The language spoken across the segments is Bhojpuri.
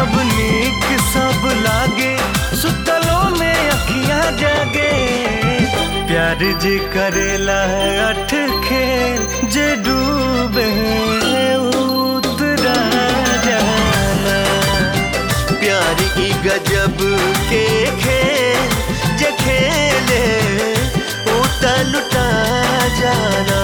जब नीक सब लागे सुतलों में अखियां जागे प्यार जे करेला अठ खेल जे डूबे उतरा जाना प्यार की गजब के खेल जे खेले उता लुटा जाना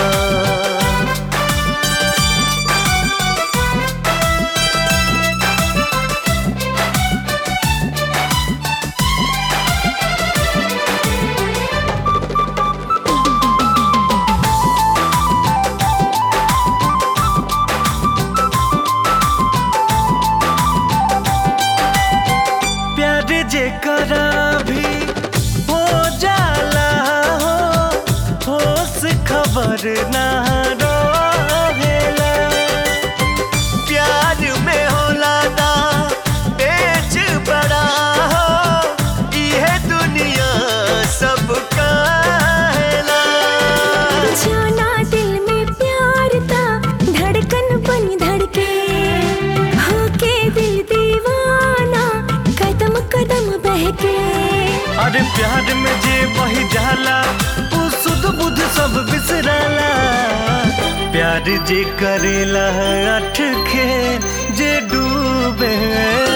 प्यार जे करा भी हो जाला हो होश खबर ना रहेला प्यार में होला ना पेच बड़ा हो ये दुनिया सब काहेला जाना दिल में प्यार था धड़कन बनी धड़के होके दिल दीवाना कदम कदम बहके अरे प्यार में जे बही जाला वो सुध बुध सब बिसराला प्यार जे करेला अठ खेल जे डूबे